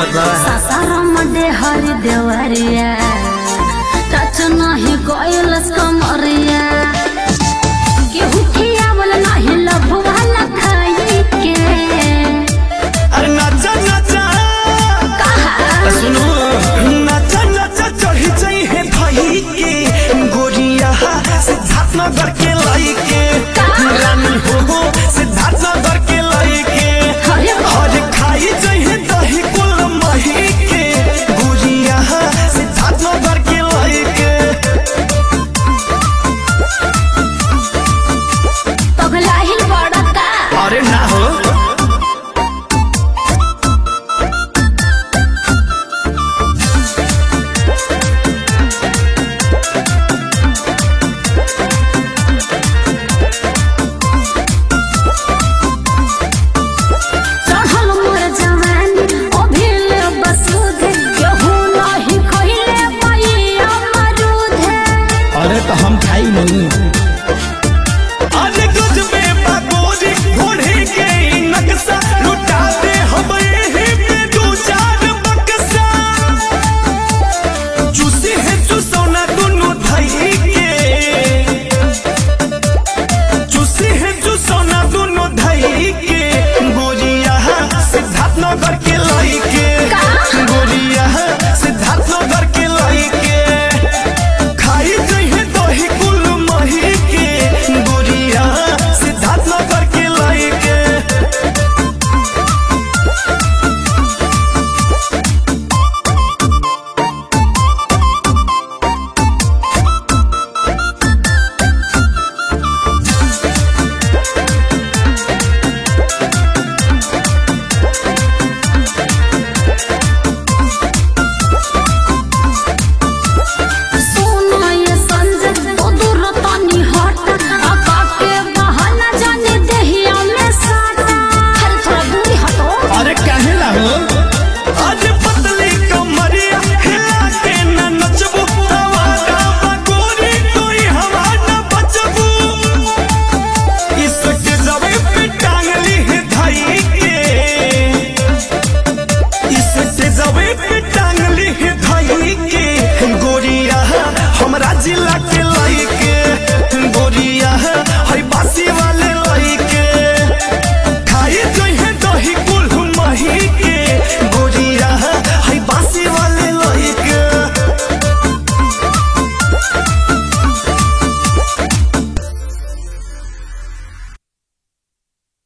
बा सासाराम हर देवरिया टच नाही कोइलस कमरिया केहू खियावल नाही लभवाला खाई के अरे नाचा नाचा कहा सुनो नाचा नाचा चढ़ी जाई है भाई के गोरिया सिद्धार्थ नगर के लाई के रानी हो हो सिद्धार्थ नगर के लाई के अरे और खाई जाई है दही कुल मही के गोरिया सिद्धार्थ नगर के लाई के पगलाहिल बड़का अरे ना हो चढ़ल मोर जवानी अभिल बसूध केहू नाही खइले पैया मरूध अरे तो हम खाई नहीं आज गजबे बागोरी घोड़े के ई नक्शा लुटा दे हम एही पे दू चार बक्सा चूसी है चूसौना दोनों धई के चूसी है चूसौना दोनों धई के गोरिया सिद्धार्थ नगर के लाई के गोरिया सिद्धार्थ नगर के लाई के खाई जइहे दही कुल मही के गोरिया सिद्धार्थ नगर के लाई के सोना ये संजय तो दूर तनी हट आका के बहाना जाने देहिया में साटा अरे थोड़ा दूरी हटो अरे काहे ला हो आज पतली कमरिया हिला के न नचबू तवारा बगोरी कोई हवा न बचबू इसके जबे पे टांगली है धाई के इसके जबे पे